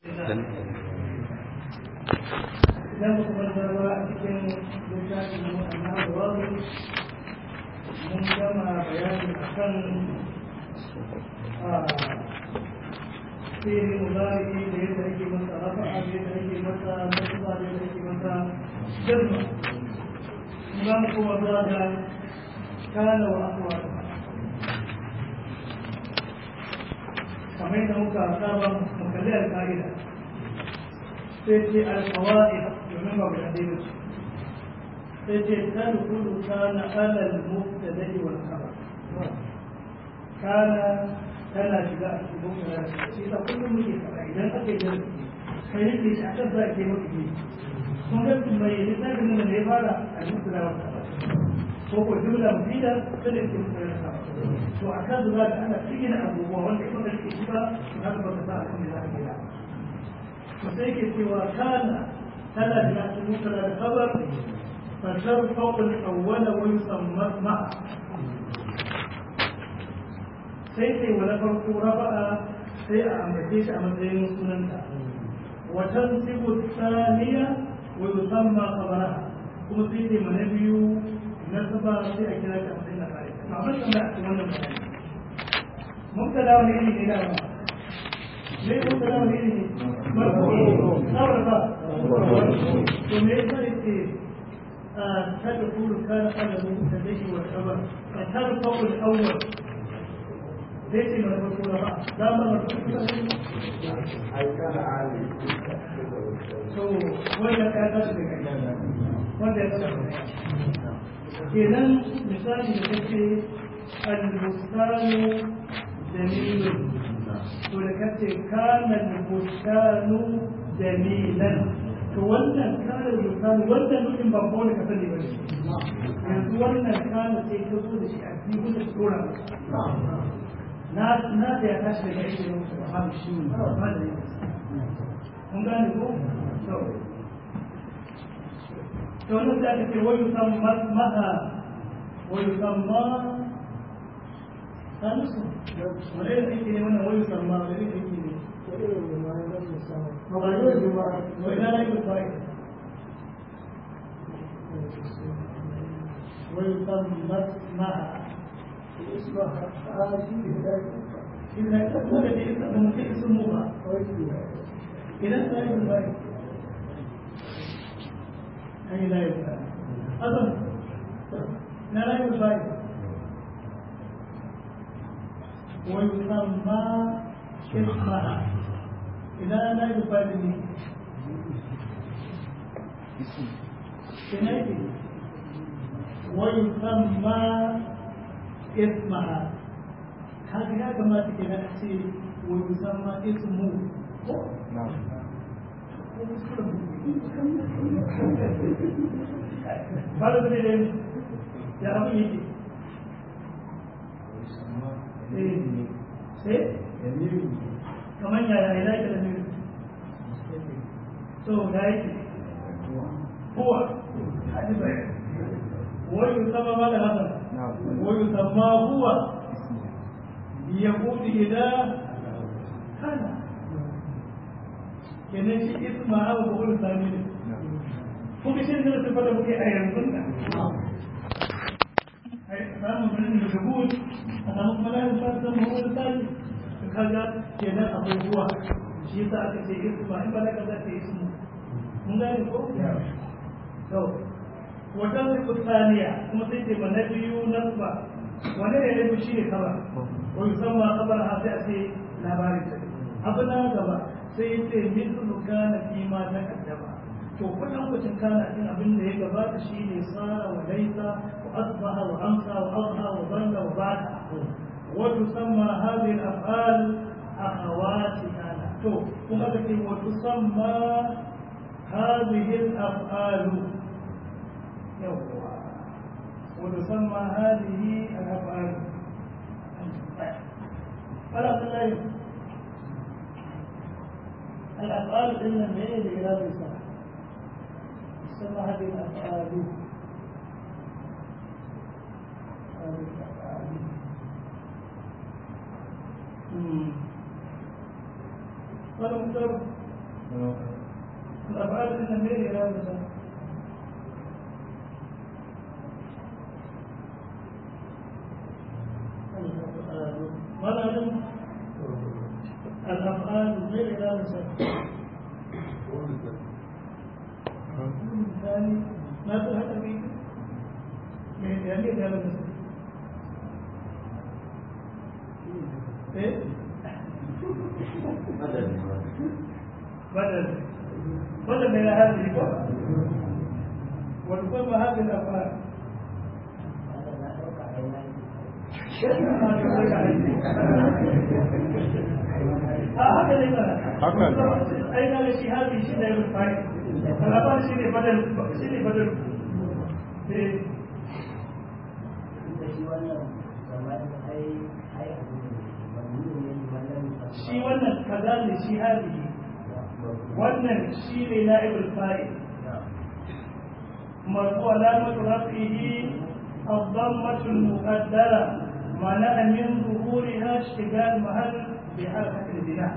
idan muka manzarwa a cikin littafin mu amma da wani mun gama bayani a kan sai muzari da yadda ake masa rafa'a da yadda ake masa nasuba da yadda ake masa jazma za mu kuma zuwa ga kana wa akwa kamar yadda muka saba mu kalli alƙa'ida sai ce alƙawa'id domin ba mu yadda yi sai ce kan kudu kana alal mubtada'i wal khabar kana tana shiga a cikin mubtada shi ta kullum muke fara idan aka yi darasi kai yake shi akan za ke maka ne kun ga mai littafin nan da ya fara a mubtada wal khabar ko ko jumla mufida kada ke mubtada wal khabar to akan zuwa da ana cikin abubuwa wanda in baka rike shi ba haka baka sa akan da za ka gida to sai ke cewa kana tana shiga cikin mubtada da khabar فترفع الأول ويسمى مع sai sai wani farko raba'a sai a ambace shi a matsayin sunanta watan sibu saniya wa yusamma khabaraha kuma sai sai mana biyu na saba sai a kira ta matsayin na kare amma ban tambaya a cikin wannan bayani mun kada wani iri ne da ba ne mun kada wani iri ne marko sabar ba to me yasa yake تدخل كان قبل المبتدئ والخبر فترفع الاول ليس من الرسول بقى لا من الرسول أي كان عالي ولا كان wanda ya tsara kenan misali da kace al-bustanu jamilun to da kace kana al-bustanu jamilan to wannan kana misali wannan mutum ba ko ka sani ba yanzu wannan kana sai ka zo da shi a cikin da tsora na na da ya tashi daga aiki ne mutum ba shi ne ba da ne kun gane ko to to wannan da ake wani yusamma maha wa yusamma kanisu wani yake ne wannan wani yusamma wani yake ne مغير الجماعة وإلى لا يفعل ويسمى مع اسمها هذه إذا تقول لي أنت ممكن اسمها إذا لا يفعل أي لا يفعل أظن لا لا يفعل ويسمى اسمها إذا لا يفادني سنأتي ويسمى اسمها هذه كما تكنا أحسي ويسمى اسمه نعم بعد ذلك يا أبي يجي إيه إيه kamar yaya ya yake da nuni so da yake huwa wani sama ma da hasan wani sama huwa ya kudi idan kana kenan shi isma abu ko wani sami ne kuma shi ne da fada muke a yanzu da samun birnin da gabut a samu kuma layin fasa mawar sami kaga kenan abubuwa shi yasa aka ce isma in balaga za ta ismu mun gane ko to wata sifu saniya kuma sai ce ba na biyu nasba wani ne rabu shi ne kaba ko yusamma kabar ha sai a ce labarin ta abu na gaba sai ya ce mithlu kana fi ma ta kaddama to kullum kucin kana cin abin da ya gabata shi ne sara wa laisa wa asbaha wa amsa wa adha wa dalla wa bata وتسمى هذه الأفعال أخوات كان تو كما وتسمى هذه الأفعال يوه. وتسمى هذه الأفعال فلا تلاقي الأفعال إن المعين إلى الإنسان تسمى هذه الأفعال هذه الأفعال قال مختار الأفعال إن مين إرادة مثلا الأفعال غير إرادة ثاني ما تلحق فيه من يعني إرادة إيه؟ بدل بدل من هذه الكفر وتقوم هذه الأفعال أين الشيء هذه شيء لا يفعل فالأفعال شيء بدل شيء بدل shi wannan kaza ne shi hadihi wannan shi ne na'ibul fa'il مرفوع علامة رفعه الضمة المقدرة منع من ظهورها اشتغال محل بحركة البناء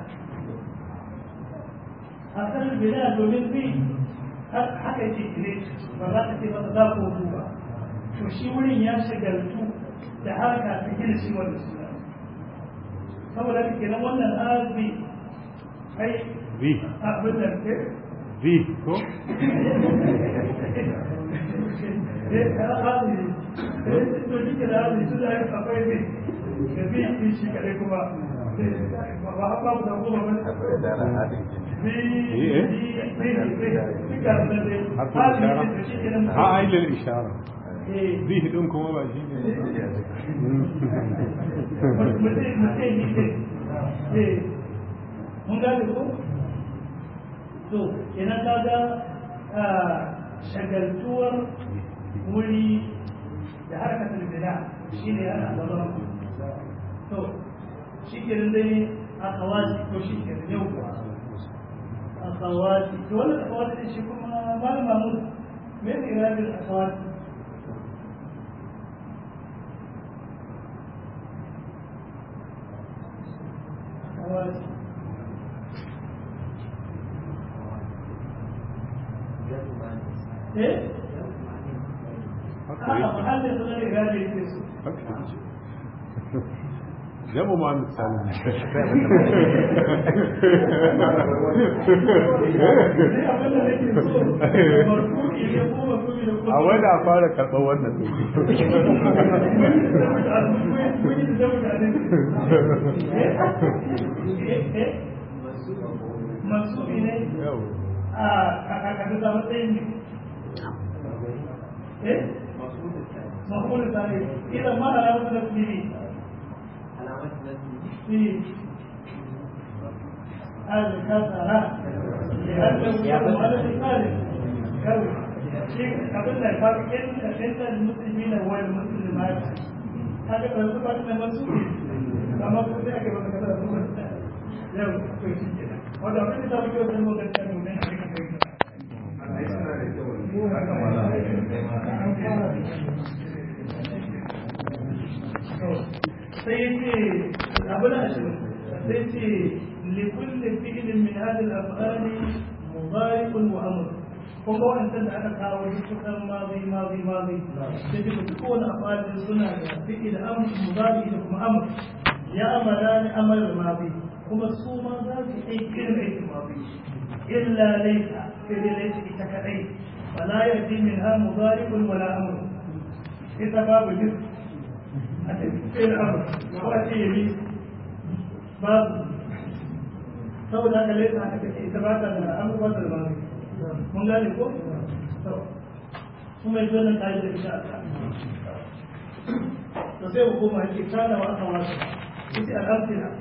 حركة البناء domin bi haka yake kire ba za ka ce ba za ko ba to shi wurin ya shagaltu da harka ta gina shi wanda suna saboda haka kenan wannan azbi ai V. abin da ke V ko? eh azbi eh to dike da azbi su da akwai ne da bi din shi kare kuma ba ba ba da kuma ba bi إيه؟ bi bi duka da dai حرف azbi الإشارة da shi kenan اه اي للإشارة eh V دون كما بقى شيء mutum mutum yi ne eh mun gane ko to kenan kaga a shagaltuwar wuri da harkatar bida shi ne ana zama to shi ke dai a kawasi to shi ke yau a kawasi to wani a kawasi shi kuma malam mahmud me ne irabin a kawasi kawasi eh a mahallin su zai irabin ke su جابوا مع السالم a wai da fara karɓar wannan masu ne yau a kakakata matsayin ne eh mahmud sani idan ma alamatu na fili في الكسرة لأنه يقوم على الثالث كون شيء قبل الفرق إن المسلمين والمسلمات هذا كان سبب من المسؤول كما قلت لك بما كتب yau to shi ke wanda abin da ta fi kyau sai mu gaskiya mu ne a cikin kai sai ce abin ashirin sai ce likulle fi'ilin min hadin af'ali mudari'un wa amr kun ga wancan da aka kawo duk kusan mazi mazi mazi sai ce duk wani af'ali suna da fi'il amr mudari da kuma amr ya amala ni amal mazi kuma su ma za su aiki irin aikin mazi illa laisa sai dai laisa ita kadai fala yati minha mudari'un wala amr ita babu jins a cikin amur ko a ce yabi babu saboda haka laifin haka take ita ba ta da amur ba ta da babu mun gane ko kuma yanzu wannan kayi da ita to sai mu koma yake kana wa aka wasu ita al'amfila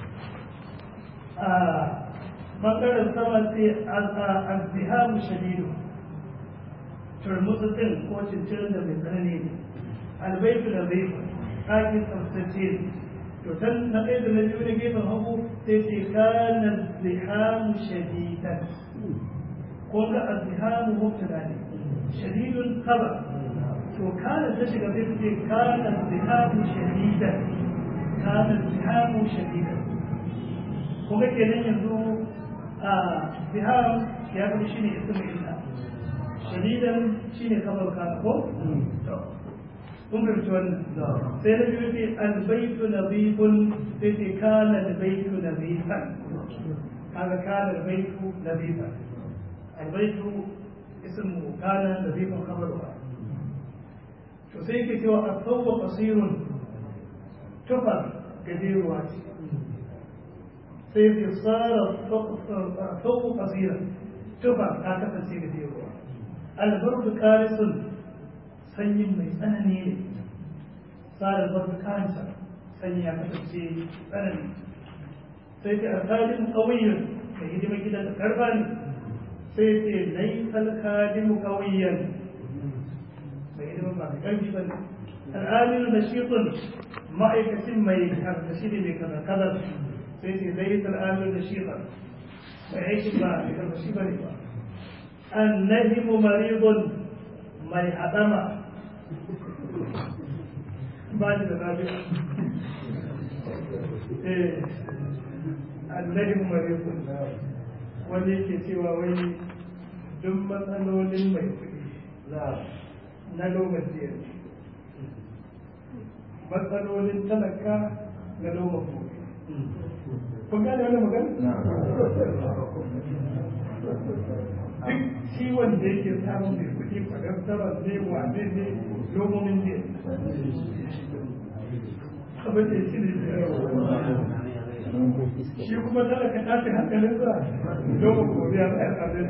a bangaren sama sai azzihamu shadidu turmutsutsin ko cincirin da mai tsanani ne albaitu da zaifa ɗakin tsaftace to can na ɗaya da na biyu na gefen hagu sai ce kana zihamu shadidan ko ga azzihamu mubtada ne shadidun khabar to kana ta shiga sai ce kana zihamu shadidan kana zihamu shadidan ko ga kenan yanzu a zihar ya fi shi ne ismu illa shadidan shi ne kamar kana ko kun fahimci wannan sai na biyu ce albaitu nazifun sai ce kana albaitu nazifan kaga kana albaitu nazifan albaitu ismu kana nazifan kamarwa to sai ke cewa a tsawo kasirun tufa gajeruwa ce sai ke tsara tsawo kasirun tufa ta kasance gajeruwa albarku karisun sanyin mai tsanani ne tsara albarku karisa sanyi ya kasance tsanani sai ke alkalin ƙauyen da hidimar gidan da karfa ne sai ce laifal kadimu ƙauyen mai ilimin ba mai ƙarfi ba ne al'amilu da shiƙun ma'aikacin mai karkashi mai kazar sai ce zai yi al'amilu da shiƙun mai aikin ba mai karkashi ba ne ba annahimu maridun mai haɗama ba da lafiya annahimu maridun wanda yake cewa wai duk matsalolin mai kuɗi na lokaci yanzu matsalolin talaka na lokaci gobe kun gane wani magana? duk ciwon da yake samun mai kuɗi kwadantarar ne wane ne lomomin ne abin da shi ne shi kuma talaka tashi hankalinsa lokacin gobe ya tsayar abin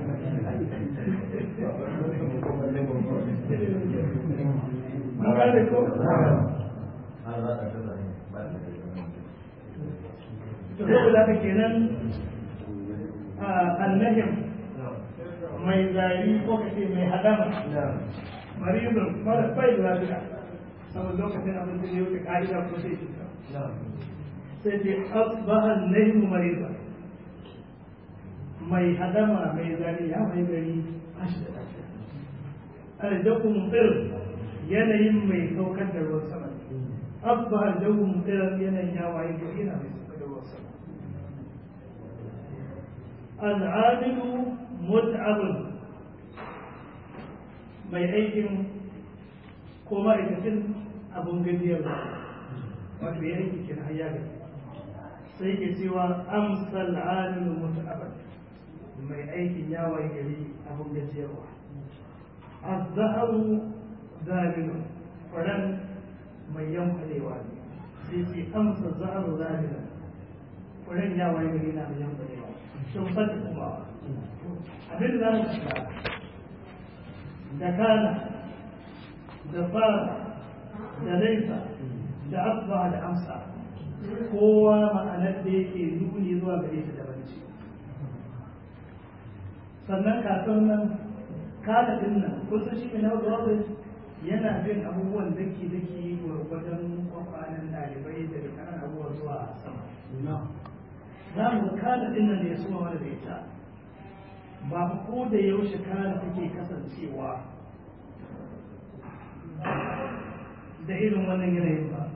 gane ko? to saboda haka kenan annahim mai zari ko kace mai hadama marizun mara bai da lafiya saboda lokacin abin da ya wuce ka'ida ko sai shi sai ce asbaha annahim marizun mai hadama mai zari ya mai gari ashi da lafiya aljakun tsir yanayin mai saukar da ruwan sama asbaha aljakun tsir yanayin ya waye gari yana mai saukar da ruwan sama al'adilu mut'abun mai aikin ko ma'aikacin abun gajiyar wato ya aiki kin hayya gari sai ke cewa amsal amilu mut'abun mai aikin ya waye gari abun gajiyarwa الزهر ذابل فلن من ينقلي والي سيسي أمس الزهر ذابلا فلن يا ويلنا من ينقلي والي شوف صدق الله abin da mu kasa da kana da fara da laisa da asba da amsa kowa ma'anar da yake nuni zuwa gare ta daban ce sannan kasuwar nan kada din nan kusa shi ne na wadda yana bin abubuwan daki daki wajen kwakwanin ɗalibai daga kanan abubuwa zuwa sama za mu kada din nan da ya suma wani da ita ba ko da yaushe kada take kasancewa da irin wannan yanayin ba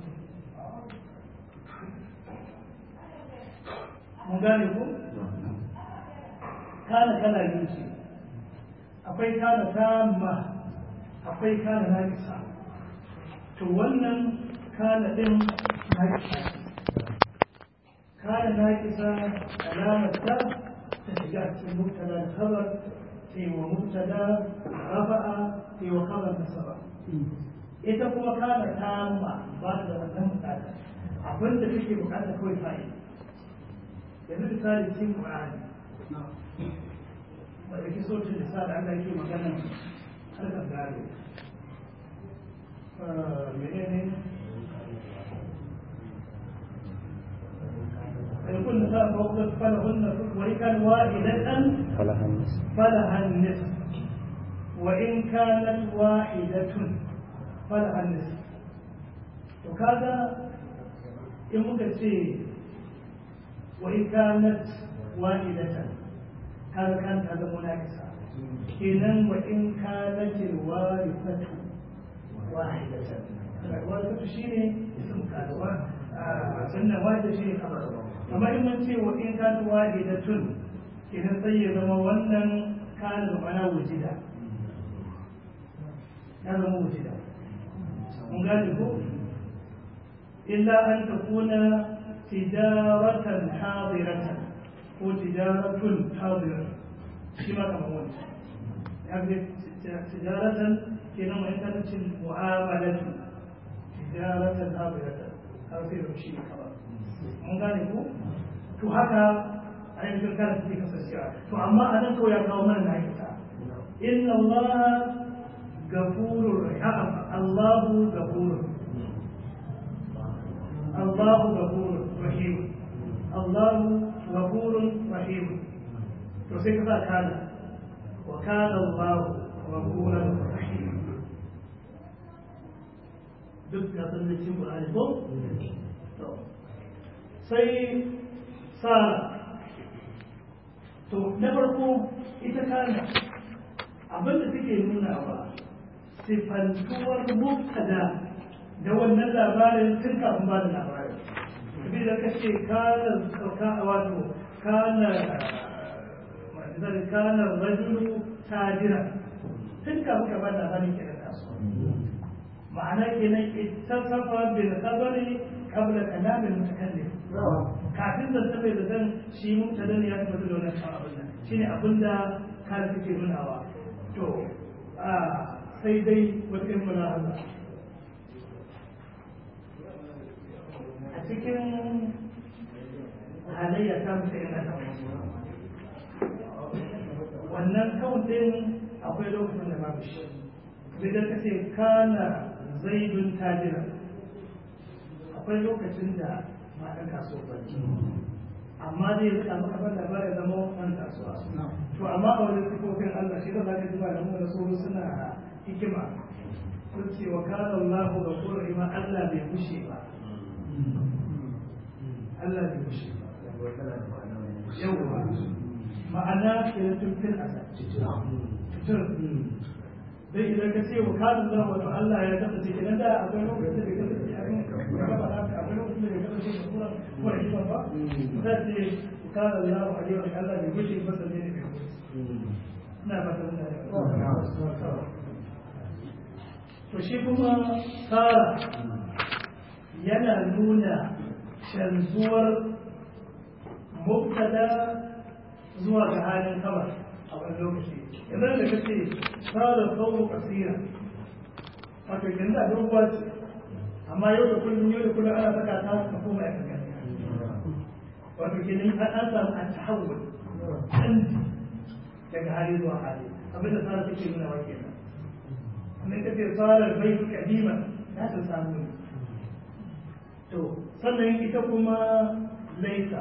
mun gane ko kana kala biyu ce akwai kana tamma akwai kana nakisa to wannan kana din nakisa kana nakisa alamar ta ta shiga cikin mubtada da khabar sai wa mubtada rafa'a sai wa khabar nasaba ita kuma kana tamma ba ta da wannan bukata abin da take bukata kawai fa'i yanzu misali cikin qur'ani wadda ke sautin da sa da Allah yake magana harkar gado menene يكون نساء فوق فلهن وإن كان واحدة فلها النصف فلها النصف وإن كانت واحدة فلها النصف وكذا إن ممكن وإن كانت واحدة هذا كانت هذا مناقصة إذن وإن كانت الوارثة واحدة الوارثة شيء اسم كان سنة واحدة شيء خبر كما إن من وإن كانت واحدة kenan sai ya zama wannan kana da mana wujida ya zama wujida mun gane ko illa an takuna tijaratan hadiratan ko tijaratun hadiratan shi ma kamar wancan ya ga tijaratan kenan mai tantacin mu'amalatu tijaratan hadiratan har sai da shi kawai mun gane ko to haka ainihin kana take kasancewa to amma a nan kawai ya kawo mana na ita inna allaha gafurur rahim allahu gafurur allahu gafurur rahim allahu gafurur rahim to sai ka sa kana wa kana allahu gafurur rahim duk ga sanin cin Qur'ani ko sai sara to na farko ita kana abinda take nuna ba sifantuwar mubtada da wannan labarin tun kafin ba da labarin abin da ka ce kana sauka wato kana zai kana rajulu tajira tun kafin ka ba da labarin kenan kasuwa ma'ana kenan ittasafa bil khabari qabla kalam al mutakallim kafin da sabai da zan shi mubtada ne ya tabbata da wannan abin nan shine abin da kare take nunawa to a sai dai wata yin mulahaza a cikin halayya ta mutu yana da wannan kawun din akwai lokacin da babu shi idan ka ce kana zaidun tajira akwai lokacin da ba ɗan kasuwa ba amma dai rika maka ban labarin zama ɗan kasuwa to amma a wajen sifofin Allah shi da za ka ji ba da mu da su suna hikima sun ce wa kana Allah ga kura ima Allah bai bushe ba Allah bai bushe ba yawwa ma'ana ke da tuntun a tutur dai idan ka ce wa kana Allah wato Allah ya kasance kenan da akwai lokacin da bai kasance a yin akwai lokacin da bai kasance da kura ko da hikima ba ta ce kana Allah wa alaihi wa Allah bai bushe ba sai ne bai bushe ina ba ta to shi kuma tsara yana nuna canzuwar mubtada zuwa ga halin kamar a wani lokaci idan da kace tsara kawo kasira wato yanzu a doguwa ce amma yau da kullum yau da kullum ana saka ta ka koma ya kaga wato kenan an samu a tahawul canji daga hali zuwa hali abinda tsara take nuna wa kenan من كثير صار البيت قديما لا تسامون to sannan ita kuma laisa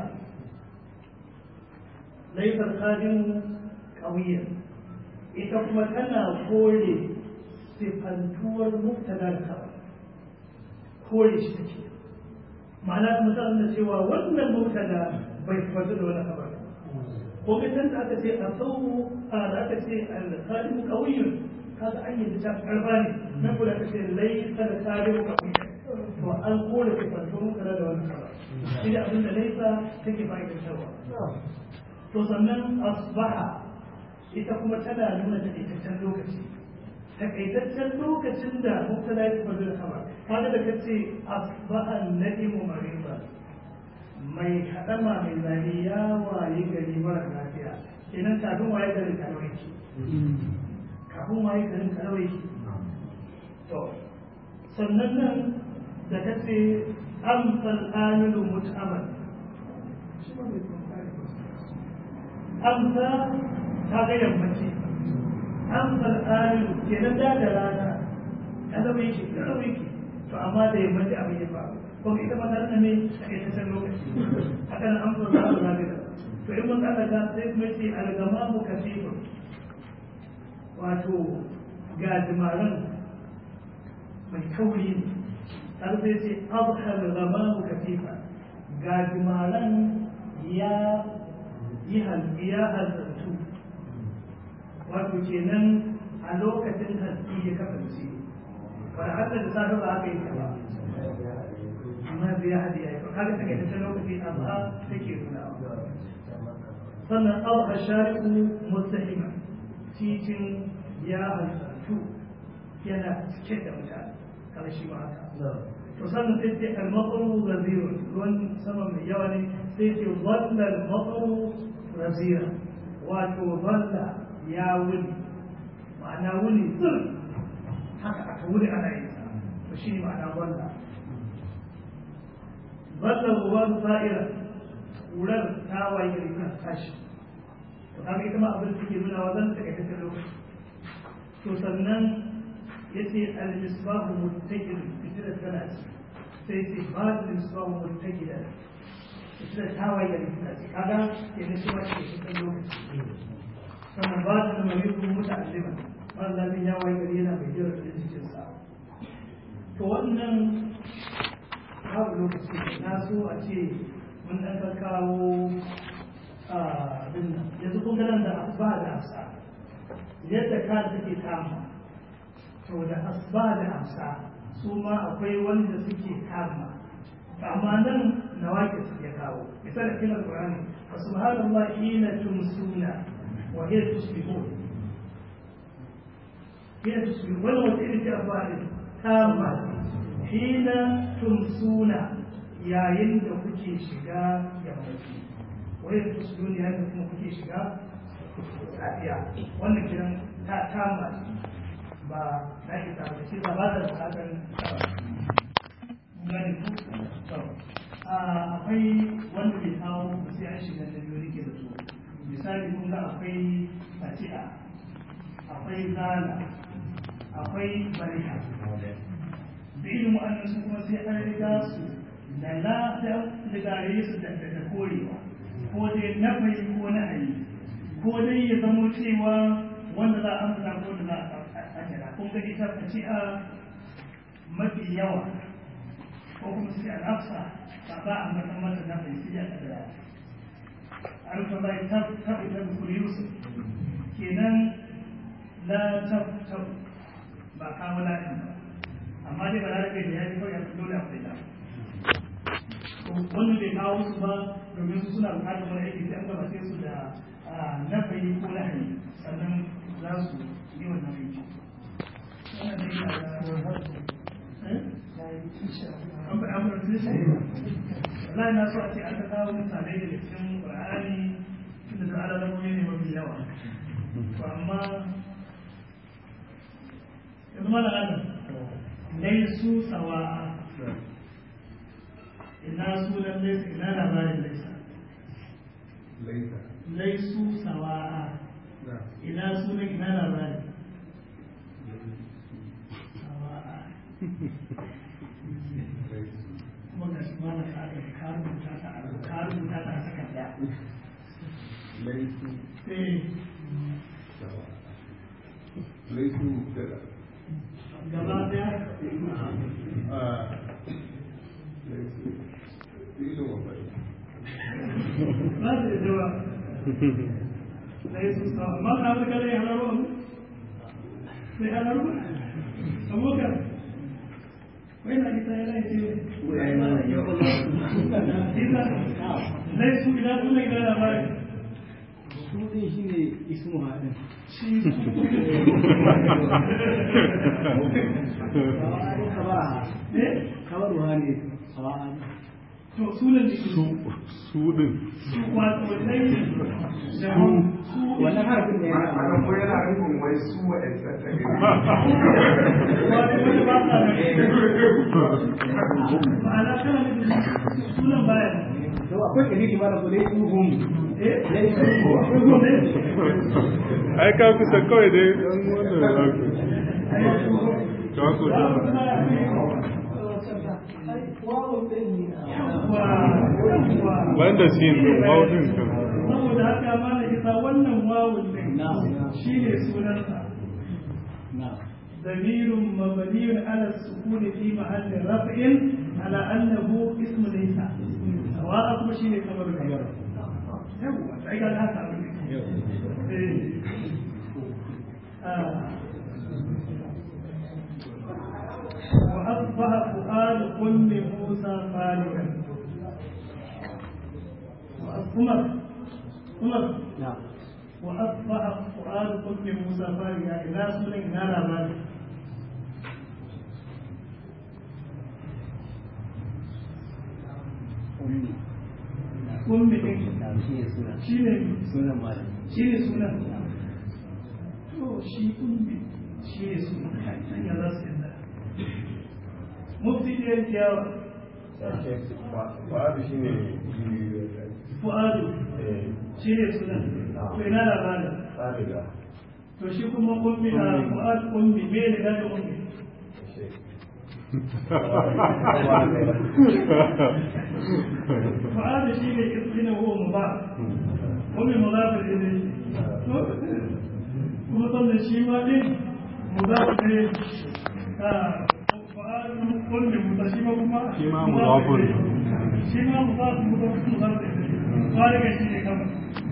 laisa kadin ƙauyen ita kuma tana kore sifantuwar mubtada da kawai kore shi take ma'ana kuma ta nuna cewa wannan mubtada bai sifantu da wani kawai ko idan da aka ce a sau a da aka ce al-qadim qawiyyun kaga an yi ta karba ne na kula ta ce laisa da tarihu ka kuma to an kore ka farko muka da wannan kara shi da abin da laisa take fa'idantarwa to sannan asbaha ita kuma tana nuna takaitaccen lokaci takaitaccen lokacin da mubtada ya tafi da khabar kaga da kace asbaha nadimu mariba mai hadama mai zane ya waye gari mara lafiya kenan kafin waye gari kalawai kafin waye garin kalawai to sannan nan da ka ce amsal amilu mut'amal amsa ta ga yammaci amsal amilu kenan da da rana kalawai ki kalawai ki to amma da yammaci abin ya faru kuma ita ma ta ne a ƙaitaccen lokaci haka nan amsal za a zaɓe to in mun tsallaka sai kuma ce algamamu kasifun wato gajimaran mai kauri ne har sai ce abhar zamamu katifa gajimaran ya yi ya hazartu wato kenan a lokacin haske ya kasance wani hada da safe ba aka yi ta ba amma da ya hadi ya yi kaga take ta lokaci amma take nuna sannan abu shari'u mustahima titin ya halittu yana cike da mutane kada shi ma haka to sannan sai ce al-maqru ghazirun ruwan sama mai yawa ne sai ce dhalla al-maqru ghazira wato dhalla ya wuni ma'ana wuni tsir haka aka wuni ana yin sa to shi ne ma'ana dhalla dhalla ruwan sa'ira kurar ta waye gari kan tashi to kaga ita ma abin da take nuna wa zan take take lokaci to sannan yace al-misbahu muttaqil fitila tana sai ce ba al-misbahu muttaqila fitila ta waye gari kan tashi kaga ke ne shi ma ke cikin lokaci sannan ba da mariku muta'allima wannan labin ya waye gari yana mai jira da cikin sa to wannan babu lokaci na so a ce mun ɗan kawo abin nan yanzu kun ganin da asba da amsa yadda ka take kama to da asba da amsa su ma akwai wanda suke kama amma nan na wake su ya kawo misali kin alqur'ani fa subhanallah hina tumsuna wa hiya tusbihun hina tusbihun wannan wata irin ce asba din kama hina tumsuna yayin da kuke shiga yammaci wayar tusbihun yayin da kuma kuke shiga safiya wannan kiran ta kama ba na isa ba shi ba da bukatar gani ku akwai wanda bai kawo ba sai an shiga da biyu rike da su misali kun ga akwai fati'a akwai zana akwai bariha da ilimin annan su kuma sai an riga su da na da ligare su da daga korewa ko dai na bai ko na ayi ko dai ya zamo cewa wanda za a amsa ko da za a kira kun ga ita fati'a mafi yawa ko kuma sai a nafsa ba za a mata mata na bai sai a kadara alfa bai tab tab ita kuri yusuf kenan la tab tab ba kawo la'in ba amma dai ba za da ya ji kawai ya dole akwai ta wanda bai kawo su ba domin su suna bukatar wani aiki sai an gabace su da nafayi ko lahani sannan za su yi wannan aiki wannan dai yana da an faɗa mana su shi wallahi na so a ce aka kawo misalai daga cikin qur'ani tunda da alalamomi ne mafi yawa to amma yanzu mana adam laisu sawa'a ina sunan laisa ina labarin laisa laisa laisu sawa'a ina sunan ina labarin sawa'a kuma ga shi mana ka aka ka rubuta ta a ka rubuta ta a takarda laisu eh laisu da gaba daya laisu ilin wafai ba su da jawa laisu sawa'a amma ka harka da ya halaru abu sai halaru abokan wai na ita yana ce ita laisu ina sunan ina labarin su din shi ne ismu haɗin shi sawa'adin kabara eh kabaru ha ne sawa'adin to sunan da su su din su wato dai da su wannan harfin ne ana yana ko yana nufin wai su wa'ansa ta gani wato wanda ba sa ma'ana kana nufin sunan baya to akwai kadiri ba da kudai tuhum eh dai akwai hum ne ai ka kusa kawai dai dan wannan za ku ka kusa banda sin din wawun kan saboda haka ma na isa wannan wawun din shi ne sunansa na ضمير مبني على السكون في محل رفع على انه اسم ليس سواء كما شيء خبر الخبر يوا sai ga haka abin eh ah وأصبح فؤاد أم موسى خالدا وأصبح Umar na wa asbaha fu'ad ummi Musa fariya ina sunan ina labari ummi ummi din na shi ne suna shine sunan malam shine sunan to shi ummi shine sunan hanya za su yanda mufti da yankiyawa Fa'adu shi ne fu'adu shine sunan to ina labarin tsariga. to shi kuma ummi a fu'ad ummi me ne da ummi fu'ad shi ne ismina huwa mudaf ummi mudaf ilayhi kuma sannan shi ma din mudaf ne a fu'ad ummi mudaf shi ma kuma Shi ma mudafun. shi ma mudaf mudaf mudaf ilayhi fariga shi ne kama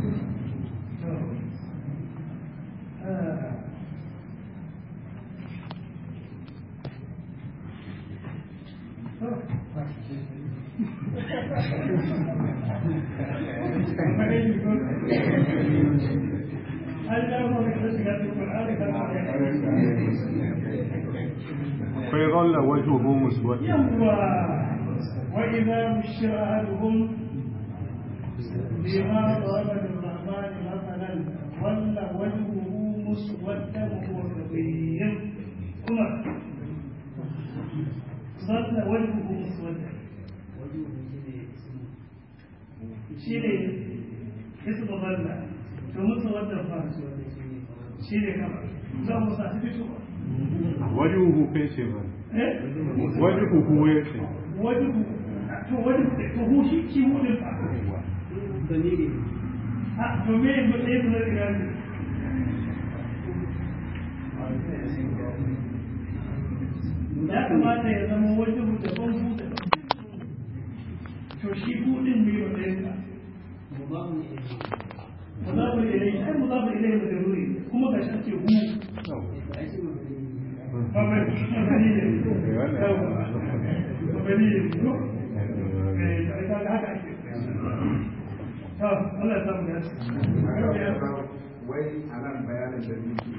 فيظل وجهه مسودا وإذا بشر أحدهم بما ضرب للرحمن مثلا ظل وجهه مسودا وهو كظيم عمر ظل وجهه مسودا شيء اسم ظل to musu wannan fa shi ne kama za mu sa su fito وجهه فيش من eh وجهه يتي wani to wani to hu shi shi mu din fa dalili a to me mu dai mu da ne ya kamata ya zama wani mu da ban hu da to shi hu din me ba dai ka mubahu ne mudafu ilayhi ai mudafu ilayhi da ruri kuma ga shi ce hu ba ai shi mabani ba ba ba ne ba ba ne ko eh ai ka haka ake to Allah ya samu ya Wai a nan bayanin da ni